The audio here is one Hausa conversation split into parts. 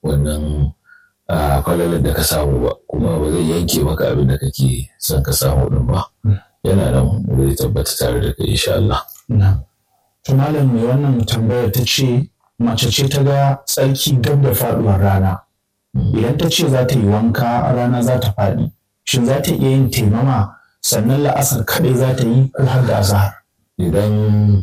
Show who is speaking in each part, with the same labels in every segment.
Speaker 1: wannan falalar da ka samu ba kuma ba zai yanke maka abin da kake son ka samu din ba yana nan zai tabbata tare da kai insha Allah.
Speaker 2: To malam mai wannan tambayar ta ce mace ce ta ga tsarki gab da faduwar rana. Idan ta ce za ta yi wanka rana za ta faɗi, shin za ta iya yin taimama sannan la'asar kaɗai za ta yi ko har da azahar?
Speaker 1: Idan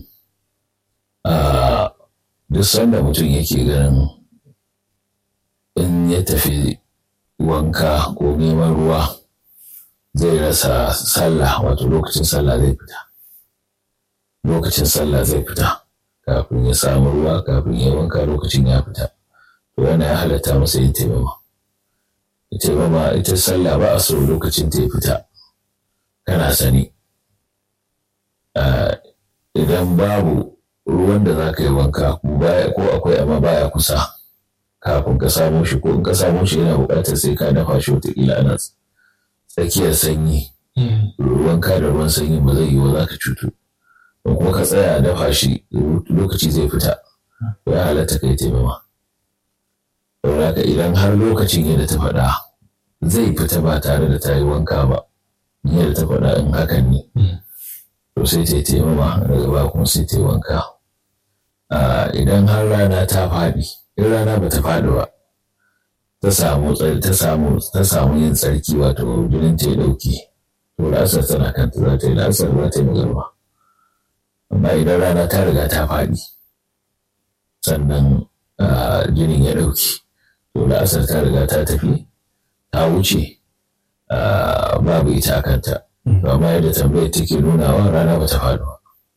Speaker 1: duk sanda mutum yake ganin in ya tafi wanka ko neman ruwa zai rasa sallah wato lokacin sallah zai fita lokacin sallah zai fita kafin ya samu ruwa kafin ya wanka lokacin ya fita to yana ya halatta masa yin taimama taimama ita sallah ba a so lokacin ta ya fita kana sani idan babu ruwan da za ka yi wanka ko akwai amma baya kusa kafin ka samo shi ko in ka samo shi yana buƙatar sai ka dafa shi wataƙila ana tsakiyar sanyi wanka da ruwan sanyi ba zai yi wa za ka cutu ko kuma ka tsaya a dafa shi lokaci zai fita ya halatta kai taimama saboda haka idan har lokacin yadda ta faɗa zai fita ba tare da ta yi wanka ba yadda ta faɗa in hakan ne to sai ta yi taimama daga ba kuma sai ta yi wanka idan har rana ta faɗi in rana ba ta faɗi ba ta samu ta samu ta samu yin tsarki wato jinin ta ya ɗauki to la'asar tana kanta za ta yi la'asar za ta yi magarba amma idan rana ta riga ta faɗi sannan jinin ya ɗauki to la'asar ta riga ta tafi ta wuce babu ita a kanta amma yadda tambayar take nunawa rana ba ta faɗi ba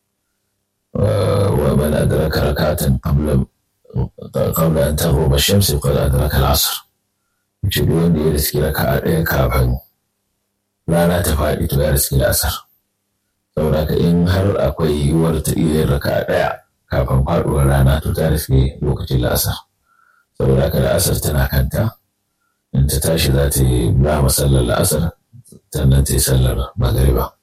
Speaker 1: wa man adraka rakatan qabla qabla an taghrub ash-shams qad adraka al-'asr ce duk wanda ya riski raka'a ɗaya kafin rana ta faɗi to ya riski la'asar saboda ka in har akwai yiwuwar ta iya raka'a ɗaya kafin faɗuwar rana to ta riski lokacin la'asar saboda ka la'asar tana kanta in ta tashi za ta yi ba masallar la'asar sannan ta yi sallar magariba.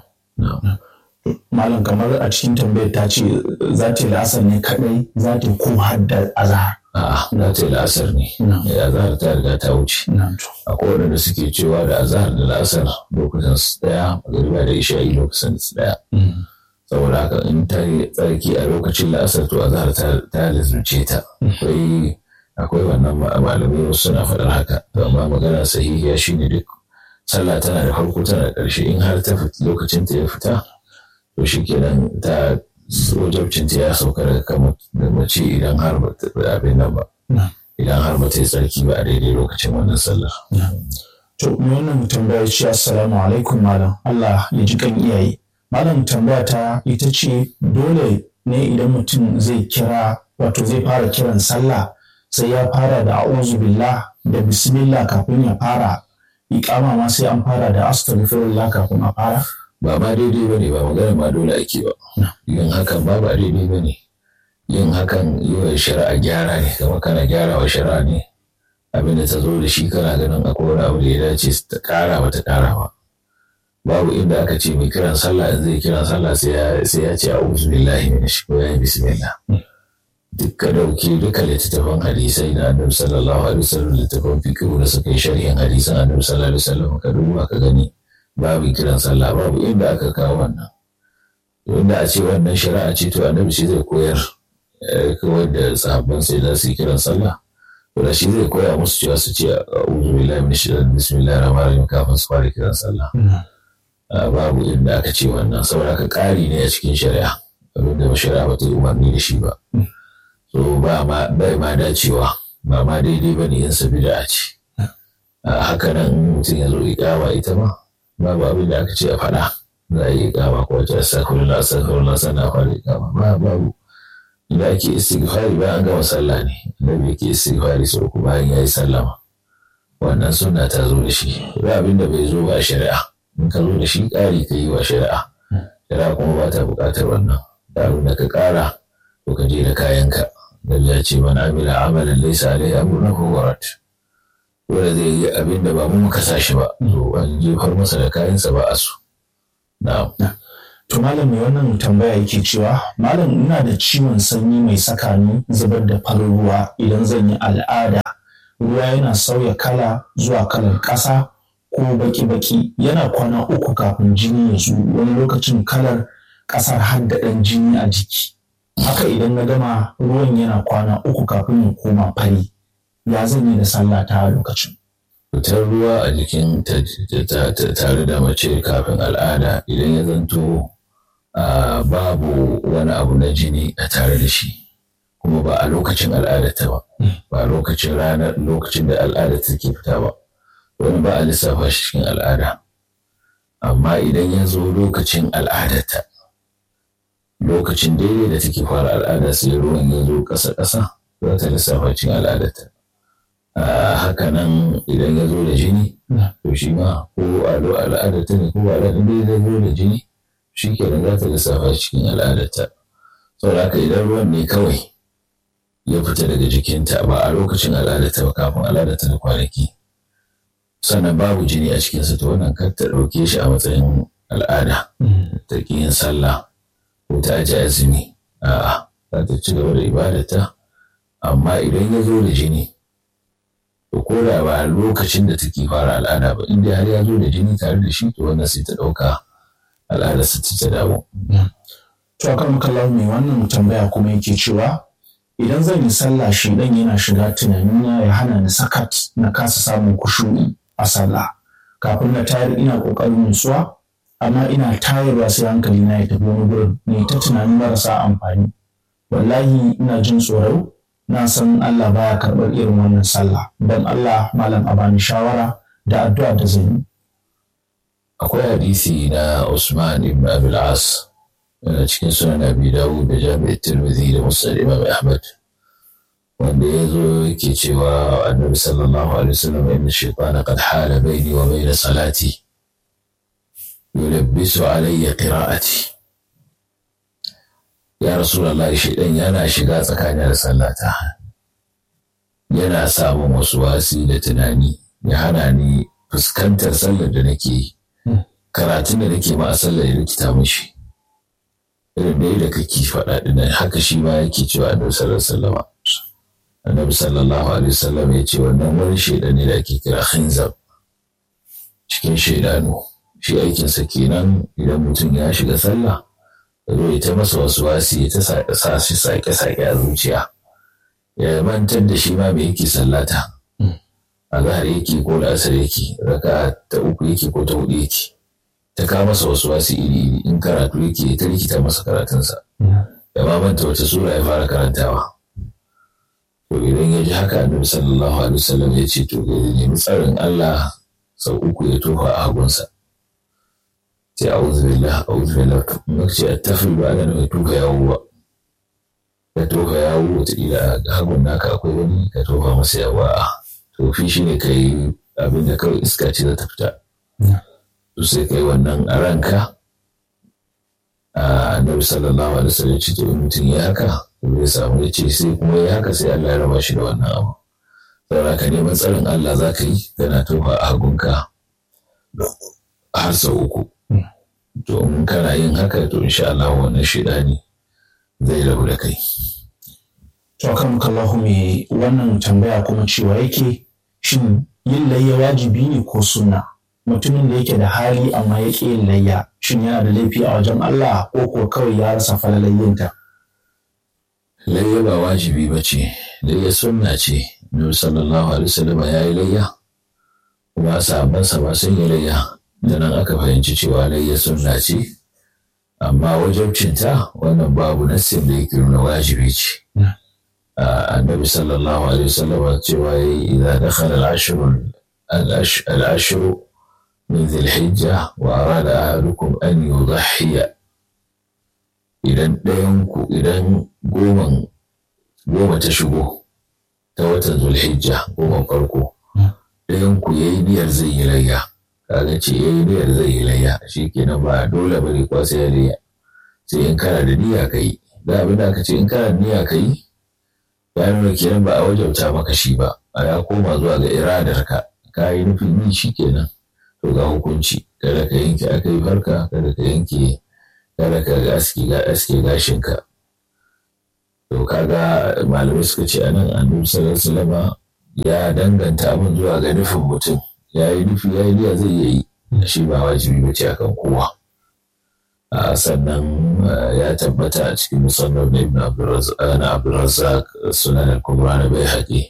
Speaker 2: Malam kamar a cikin tambayar ta ce za ta yi la'asar ne kadai za ta yi ko hadda azahar.
Speaker 1: A'a za ta yi la'asar ne. Azahar ta riga ta wuce. Akwai waɗanda suke cewa da azahar da la'asar lokacin su ɗaya magariba da isha'i lokacin su ɗaya. Saboda haka in ta yi tsarki a lokacin la'asar to azahar ta lizurce ta. Akwai akwai wannan malamai suna faɗar haka. Amma magana sahihiya shine duk sallah tana da farko tana da ƙarshe in har ta lokacin ta ya fita to shi kenan ta wajabcin ta ya sauka daga kan mace idan har ba ta abin nan ba idan har ba ta yi tsarki ba a daidai lokacin wannan sallar.
Speaker 2: To me wannan tambaya ce assalamu alaikum malam Allah ya ji kan iyaye. Malam tambaya ta ita ce dole ne idan mutum zai kira wato zai fara kiran sallah sai ya fara da a'udhu billah da bismillah kafin ya fara iƙama ma sai an fara da astaghfirullah kafin a fara
Speaker 1: ba ma daidai bane ba magana ma dole ake ba yin hakan ba ba daidai bane yin hakan yi wa shari'a gyara ne kamar kana gyara wa shari'a ne abin da ta zo da shi kana ganin akwai wani abu da ya dace ta ƙara ba ta ƙara ba babu inda aka ce mai kiran sallah in zai kiran sallah sai ya ce a'udhu billahi minash ko ya yi bismillah duka dauki duka littattafan hadisai na annabi sallallahu alaihi wasallam littattafan fiqh da suka yi sharhin hadisan annabi sallallahu alaihi wasallam ka duba ka gani babu kiran sallah babu inda aka kawo wannan inda a ce wannan shari'a ce to annabi shi zai koyar kawai da sahabban sai za su yi kiran sallah to da shi zai koya musu cewa su ce a'udhu billahi minash shaitanir bismillahir rahmanir rahim kafin su fara kiran sallah babu inda aka ce wannan saboda ka ƙari ne a cikin shari'a abinda shari'a ba ta yi umarni da shi ba so ba ma bai ma dacewa ba ma daidai ba ne yin sa bid'a ce haka nan mutum ya zo iƙama ita ma babu abin da aka ce a faɗa za a yi iƙama ko wace astaghfirullah astaghfirullah sannan a fara iƙama ba babu inda ake istighfari bayan an gama sallah ne annabi yake istighfari sau uku bayan ya yi sallama wannan sunna ta zo da shi ba abin da bai zo ba a shari'a in ka zo da shi ƙari ka yi wa shari'a shari'a kuma ba ta buƙatar wannan da abin da ka ƙara to ka je da kayanka da ya ce mana amila amalan laisa alaihi amruna fa warat dole zai yi abin da ba mu muka sa shi ba to an jefar masa da kayansa ba a so na'am
Speaker 2: to malam mai wannan tambaya yake cewa malam ina da ciwon sanyi mai saka ni zubar da farin ruwa idan zan yi al'ada ruwa yana sauya kala zuwa kalar ƙasa ko baki-baki yana kwana uku kafin jini ya zo wani lokacin kalar ƙasar har da ɗan jini a jiki haka idan na gama ruwan yana kwana uku kafin ya koma fari ya zan yi da sallah ta a lokacin
Speaker 1: fitar ruwa a jikin tare da mace kafin al'ada idan ya zanto babu wani abu na jini a tare da shi kuma ba a lokacin al'adarta ba ba a lokacin ranar lokacin da al'ada take fita ba wani ba a lissafa shi cikin al'ada amma idan ya zo lokacin al'adarta lokacin daidai da take fara al'ada sai ruwan ya zo ƙasa-ƙasa za ta lissafa cikin al'adarta haka nan idan ya zo da jini to shi ma ko al'adarta ne ko al'adar da ya zo da jini shi kenan za ta lissafa cikin al'adarta saboda haka idan ruwan ne kawai ya fita daga jikinta ba a lokacin al'adarta ba kafin al'adarta da kwanaki sannan babu jini a cikinsa to wannan kar ta ɗauke shi a matsayin al'ada ta ƙi yin sallah ko ta aji azumi a'a za ta ci gaba da ibadata amma idan ya zo da jini to ko da ba lokacin da take fara al'ada ba inda har ya zo da jini tare da shi to wannan sai ta ɗauka al'ada su ta dawo.
Speaker 2: To a kan mai wannan tambaya kuma yake cewa idan zan yi sallah shi dan yana shiga tunanina ya hana ni sakat na kasa samun kushuri a sallah kafin na tayar ina kokarin nutsuwa amma ina tayarwa sai hankali na ya tafi wani gurin ne ta tunanin marasa amfani wallahi ina jin tsoro na san Allah baya karɓar irin wannan sallah don Allah malam a bani shawara da addu'a da zan yi
Speaker 1: akwai hadisi na Usman ibn Abil As yana cikin sunan Abi Dawud da Jami'at Tirmidhi da Musnad Imam Ahmad wanda ya zo yake cewa Annabi sallallahu alaihi wasallam inna shaytana qad hala baini wa baina salati yulabbisu alayya qira'ati ya Rasulullah shaytan yana shiga tsakanin da sallata yana samun wasu wasi da tunani ya hana ni fuskantar sallar da nake yi karatun da nake ma a sallar ya rikita mishi irin da da kake faɗa dinnan haka shi ma yake cewa annabi sallallahu alaihi wasallam annabi sallallahu alaihi wasallam ya ce wannan wani shaidan ne da ake kira khinzab cikin shaidanu shi aikinsa kenan idan mutum ya shiga sallah ya zo ya ta masa wasu wasi ya ta sa shi sake-sake a zuciya ya mantar da shi ma me yake sallata a zahar yake ko da asar yake raka ta uku yake ko ta hudu yake ta kawo masa wasu wasu iri iri in karatu yake ta rikita masa karatunsa ya ma manta wata sura ya fara karantawa to idan ya ji haka annabi sallallahu alaihi wasallam ya ce to ya nemi tsarin Allah sau uku ya tofa a hagunsa sai a'udhu billah a'udhu billah kuma ce attafil ba ana nufin tofa yawo ba ka tofa yawo wataƙila a hagun naka akwai wani ka tofa masa yawa a tofi shi ne ka yi abin da kawai iska ce za ta fita to sai ka yi wannan a ranka a annabi sallallahu alaihi wasallam ce to mutum ya haka zai samu ya ce sai kuma ya haka sai Allah ya raba shi da wannan abu saboda ka neman tsarin Allah za ka yi kana tofa a hagunka har sau uku to in kana yin haka to insha Allah wannan shidani zai rabu da kai
Speaker 2: to kan kallahu me wannan tambaya kuma cewa yake shin yin layya wajibi ne ko sunna mutumin da yake da hali amma ya ƙi yin layya shin yana da laifi a wajen Allah ko ko kawai ya rasa falalayyinta
Speaker 1: layya ba wajibi ba ce layya sunna ce Nabi sallallahu alaihi wasallam ya yi layya kuma sahabbansa ma sun yi layya da nan aka fahimci cewa layya sunna ce amma wajabcinta wannan babu nassin da yake nuna wajibi ce النبي صلى الله عليه وسلم إذا دخل العشر العشر من ذي الحجة وأراد أحدكم أن يضحي idan ɗayanku idan goman goma ta shigo ta watan zulhijja goma farko ɗayanku ya yi niyyar zai yi layya kaga ce ya yi niyyar zai yi layya shi kenan ba dole bane kwa sai ya layya sai in kana da niyya ka yi da abin da aka ce in kana da niyya ka yi ya nuna kenan ba a wajauta maka shi ba a ya koma zuwa ga iradarka ka yi nufin yi shi kenan to ga hukunci kada ka yanke aka yi farka kada ka yanke kada ka aske ga aske gashinka to kaga malamai suka ce anan annabi sallallahu alaihi ya danganta abin zuwa ga nufin mutum ya yi nufi ya yi niyya zai iya yi shi ba wajibi ba ce akan kowa sannan ya tabbata a cikin musamman na ibn abdulrazak sunan al-kubra na bai haƙi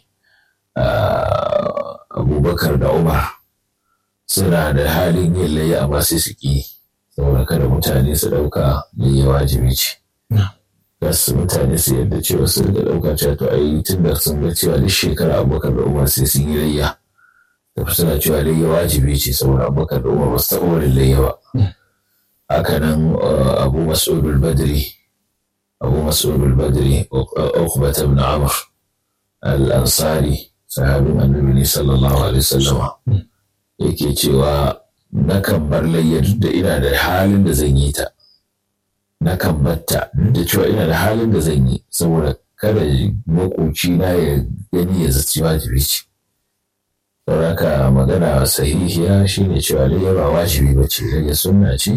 Speaker 1: abubakar da umar suna da halin yin layya amma sai su ƙi saboda kada mutane su ɗauka layya wajibi ce gasu mutane su yadda cewa su riga ɗauka cewa to ai tun da sun ga cewa duk shekara abubakar da umar sai sun yi layya da suna cewa layya wajibi ce saboda abubakar da umar ba su taɓa wani layya ba haka nan abu mas'ud badri abu mas'ud badri uqbat ibn amr al-ansari sahabin annabi sallallahu alaihi wasallam yake cewa nakan bar layya duk da ina da halin da zan yi ta nakan batta duk da cewa ina da halin da zan yi saboda kada makoci na ya gani ya zaci wajibi ce sauraka magana sahihiya shine cewa layya ba wajibi ba ce layya sunna ce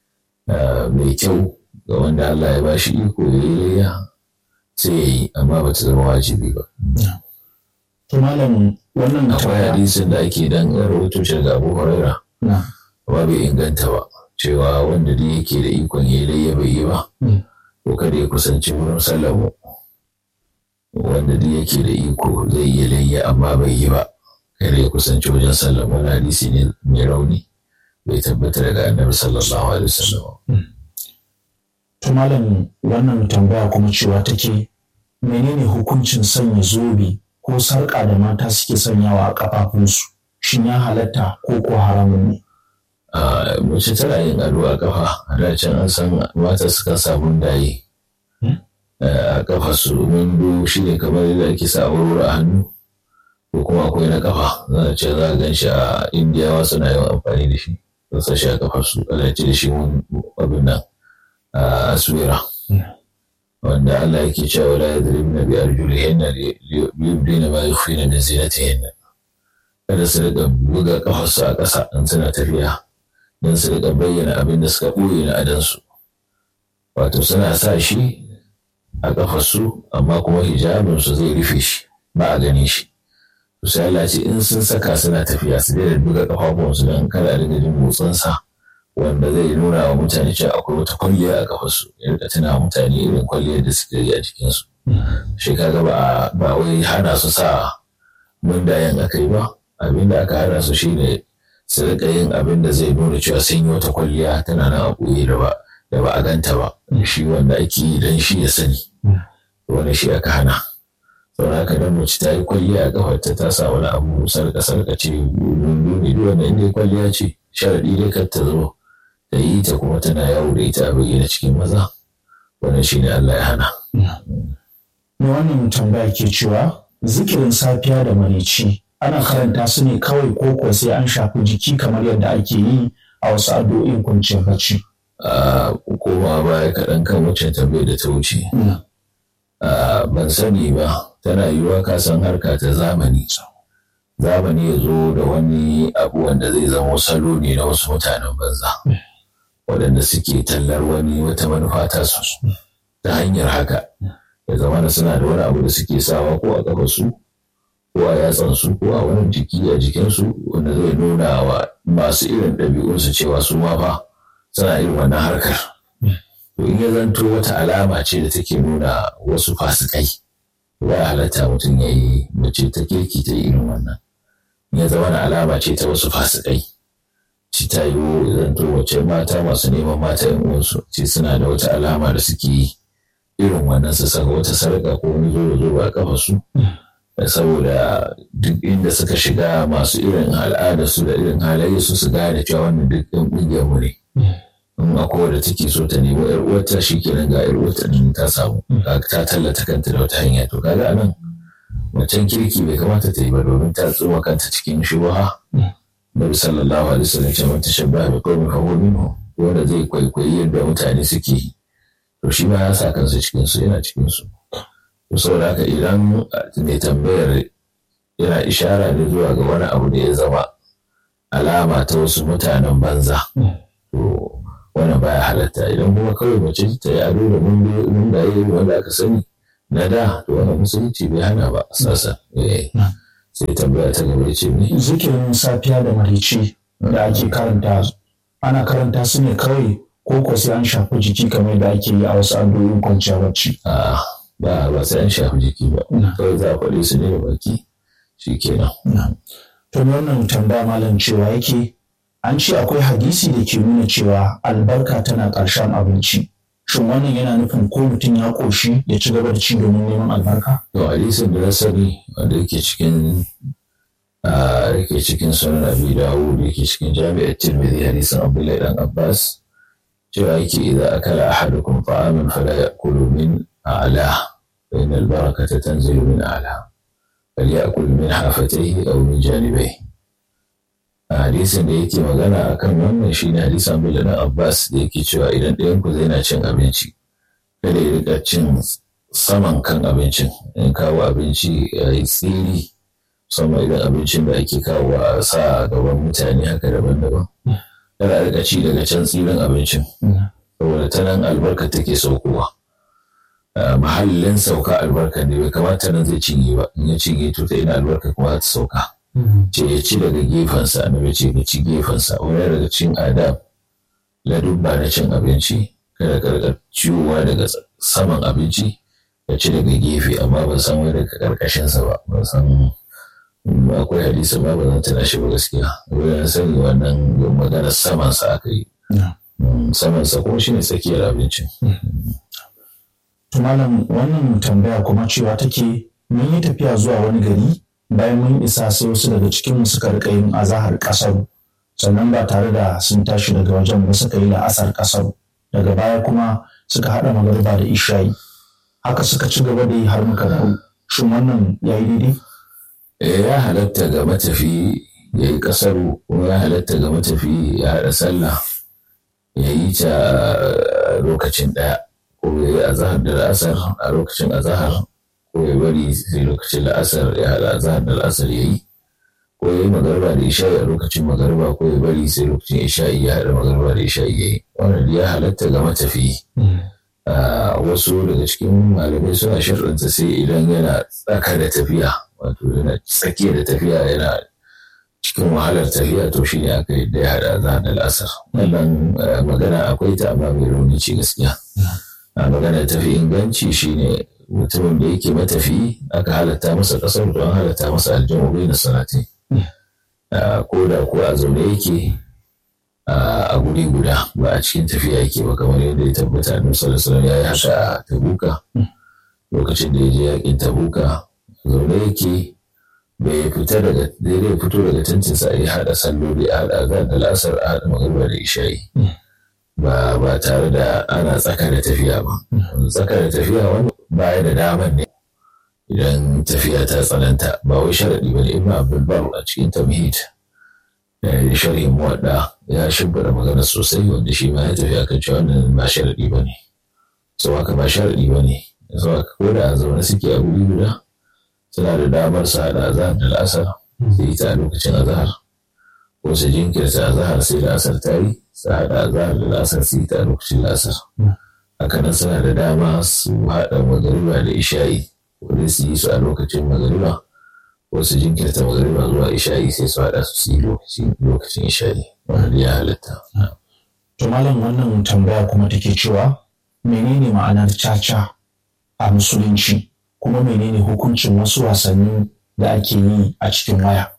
Speaker 1: mai kyau ga wanda Allah ya bashi iko ya yi layya sai ya yi amma ba ta zama wajibi ba.
Speaker 2: To malam wannan
Speaker 1: akwai hadisin da ake dan rahoto shi daga Abu Huraira amma bai inganta ba cewa wanda da yake da ikon ya layya bai yi ba ko kada ya kusanci wurin sallamu wanda da yake da iko zai yi layya amma bai yi ba kada ya kusanci wajen sallamu wani hadisi ne mai rauni bai tabbata daga annabi sallallahu alaihi wasallam.
Speaker 2: To malam wannan tambaya kuma cewa take menene hukuncin sanya zobe ko sarƙa da mata suke sanyawa a ƙafafunsu shin ya halatta ko ko haramun ne?
Speaker 1: Mace tana yin ado a ƙafa a da can an san mata suka samu daye a ƙafa su wando shi ne kamar yadda ake sa a hannu ko kuma akwai na ƙafa za a ce za a gan shi a indiyawa suna yawan amfani da shi. sun sa shi a kafa su ana ce da shi abin nan a aswira wanda Allah yake cewa la yadribna bi arjulihinna liyubdina ma yukhfina min zinatihinna kada su riƙa buga kafarsu a ƙasa in suna tafiya don su riƙa bayyana abin da suka ɓoye na adansu wato suna sa shi a kafarsu amma kuma hijabinsu zai rufe shi ba a gani shi sai Allah ce in sun saka suna tafiya su daina buga kafafuwansu don kada a riga jin motsinsa wanda zai nuna wa mutane cewa akwai wata kwalliya a kafarsu ya rika tuna wa mutane irin kwalliyar da suka yi a jikinsu shi kaga ba ba wai hana su sa mundayen aka yi ba abin da aka hana su shine su rika yin abin da zai nuna cewa sun yi wata kwalliya tana nan a ɓoye da ba da ba a ganta ba shi wanda ake yi don shi ya sani wani shi aka hana sau haka dan mace ta yi kwalliya a kafarta ta sa wani abu sarka sarka ce dundu ne duk wanda inda kwalliya ce sharaɗi dai kar ta zo ta yi ta kuma tana yawo da ita a bayyana cikin maza wannan shi ne Allah ya hana.
Speaker 2: Me wannan tambaya ke cewa zikirin safiya da marici ana karanta su ne kawai ko ko sai an shafi jiki kamar yadda ake yi a wasu addu'o'in kwanciyar bacci.
Speaker 1: A koma baya kaɗan kan wacce tambayar da ta wuce. ban sani ba tana yiwuwa ka san harka ta zamani zamani ya zo da wani abu wanda zai zama salo ne na wasu mutanen banza waɗanda suke tallar wani wata manufa ta su ta hanyar haka ya zama da suna da wani abu da suke sawa ko a kafa su ko a yatsan su ko a wani jiki a jikinsu wanda zai nuna wa masu irin ɗabi'unsu cewa su ma fa suna irin wannan harkar to in ya zanto wata alama ce da take nuna wasu fasikai ya halatta mutum ya yi mace ta kirki ta irin wannan ya zama na alama ce ta wasu fasikai ci ta yi zanto wace mata masu neman mata yan uwansu ce suna da wata alama da suke yi irin wannan su saka wata sarƙa ko wani zo zo a kafa su saboda duk inda suka shiga masu irin al'ada su da irin halayya su su gane cewa wannan duk ɗan ƙungiyar mu ne in akwai wadda take so ta nemi yar uwarta shikenan ga yar uwarta din ta samu ta tallata kanta da wata hanya to kaga anan macen kirki bai kamata ta yi ba domin ta tsoma kanta cikin shubaha Nabi sallallahu alaihi wasallam ce man tashabbaha bi qaumin fa huwa minhum wanda zai kwaikwayi yadda mutane suke yi to shi ma ya sa kansa cikin su yana cikin su to saboda haka idan mai tambayar yana ishara ne zuwa ga wani abu da ya zama alama ta wasu mutanen banza to wannan baya halatta idan kuma kawai mace ta yi ado da mun da yi wanda aka sani na da to wannan musulunci bai hana ba sasa sai tambaya ta gaba ce ne
Speaker 2: zikirin safiya da marici da ake karanta ana karanta su ne kawai ko ko sai an shafi jiki kamar da ake yi a wasu addu'o'in kwanciya bacci
Speaker 1: a ba ba sai an shafi jiki ba kawai za a faɗi su ne da baki shi kenan
Speaker 2: to wannan tambaya malam cewa yake an ce akwai hadisi da ke nuna cewa albarka tana ƙarshen abinci shin wannan yana nufin ko mutum ya ƙoshi ya ci gaba da ci domin neman albarka
Speaker 1: to hadisin da na sani wanda yake cikin yake cikin sunan abi dawud yake cikin jami'ar tirmidhi hadisin abdullahi dan abbas cewa yake idza akala ahadukum ta'aman fala ya'kulu min a'la fa inna al-barakata tanzilu min a'la falyakul min hafatayhi aw min janibayhi hadisin da yake magana akan wannan shine hadisin abdullahi dan abbas da yake cewa idan ɗayan ku zai na cin abinci kada ya rika cin saman kan abincin in kawo abinci ya yi tsiri musamman idan abincin da ake kawo a sa a gaban mutane haka daban-daban kada a rika ci daga can tsirin abincin saboda ta nan albarka take saukowa mahallin sauka albarka ne bai kamata nan zai cinye ba in ya cinye to ta ina albarka kuma ta sauka ce ya ci daga gefensa annabi ce ka ci gefensa wani daga cin adab ladubba na cin abinci kada ka rika ciwowa daga saman abinci ya ci daga gefe amma ban san wai daga karkashinsa ba ban san akwai hadisi ba ba zan tana shi ba gaskiya wani sani wannan magana samansa aka yi samansa kuma shine tsakiyar abincin
Speaker 2: to malam wannan tambaya kuma cewa take mun yi tafiya zuwa wani gari bayan mun isa sai wasu daga cikin suka rika yin azahar kasar sannan ba tare da sun tashi daga wajen ba suka yi la'asar kasar daga baya kuma suka haɗa magariba da ishayi haka suka ci gaba da yi har muka dawo shin wannan ya yi daidai
Speaker 1: ya halatta ga matafi ya yi kasaru kuma ya halatta ga matafi ya haɗa sallah ya yi ta lokacin ɗaya ko ya yi azahar da la'asar a lokacin azahar ko ya bari sai lokacin la'asar ya haɗa azahar da la'asar ya yi ko ya yi magarba da isha'i a lokacin magarba ko ya bari sai lokacin isha'i ya haɗa magarba da isha'i ya yi wannan ya halatta ga matafi wasu daga cikin malamai suna sharɗanta sai idan yana tsaka da tafiya wato yana tsakiya da tafiya yana cikin wahalar tafiya to shi ne aka yadda ya haɗa za da la'asar wannan magana akwai ta amma mai rauni ce gaskiya magana tafi inganci shine mutumin da yake matafi aka halatta masa ƙasar don halatta masa aljamu bai na sanati ko da ko a zaune yake a guri guda ba a cikin tafiya yake ba kamar yadda ya tabbata a sallallahu ya yi haka a tabuka lokacin da ya je yakin tabuka zaune yake bai fita daga daidai fito daga tantinsa ya haɗa salloli a haɗa azan da lasar a haɗa magana da isha'i ba ba tare da ana tsaka da tafiya ba tsaka da tafiya wani baya da daman ne idan tafiya ta tsananta ba wai sharaɗi ba ne ibn abdulbar a cikin tamhid sharhin muwadda ya shimfiɗa magana sosai wanda shi ma ya tafi akan cewa wannan ba sharaɗi ba ne sau haka ba sharaɗi ba ne sau haka ko da zaune suke a guri guda suna da damar su haɗa azahar da la'asar su yi ta a lokacin azahar ko su jinkirta azahar sai la'asar ta yi su haɗa azahar da la'asar su yi ta a lokacin la'asar haka nan suna da dama su haɗa magariba da isha'i wanda su yi su a lokacin magariba ko su jinkirta magariba zuwa isha'i sai su haɗa su yi lokacin isha'i wanda ya halatta.
Speaker 2: To malam wannan tambaya kuma take cewa menene ma'anar caca a musulunci kuma menene hukuncin wasu wasanni da ake yi a cikin waya.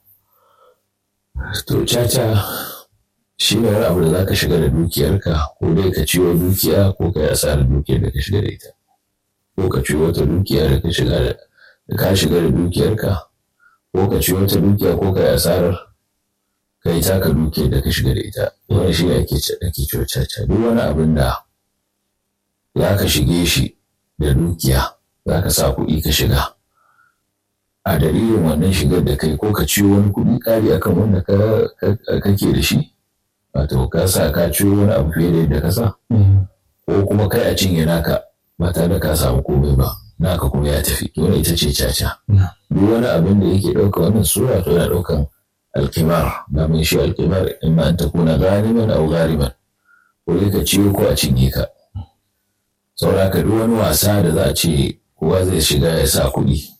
Speaker 1: To caca shi ne wani abu da za ka shiga da dukiyarka ko dai ka ciwo dukiya ko ka yi asarar dukiyar da ka shiga da ita. Ko ka ciwo wata dukiya da ka shiga da ka shiga da dukiyarka ko ka ciwo wata dukiya ko ka yi asarar ka yi taka dukiyar da ka shiga da ita. Wani shi ne ake ciwo caca. Duk wani abin da za ka shige shi da dukiya za ka sa kuɗi ka shiga. A dalilin wannan shigar da kai ko ka ciwo wani kuɗi ƙari akan wanda kake da shi. Wato ka sa ka ciwo wani abu fiye da yadda ka sa. Ko kuma kai a cinye naka ba tare da ka samu komai ba. Naka kuma ya tafi. Wani ita ce caca. Duk wani abin da yake ɗauka wannan sura to yana ɗaukan alkimar. Da mun shi alkimar in ma an ta kuna gariman au gariman. Ko dai ka ciwo ko a cinye ka. sauraka duk wani wasa da za a ce kowa zai shiga ya sa kuɗi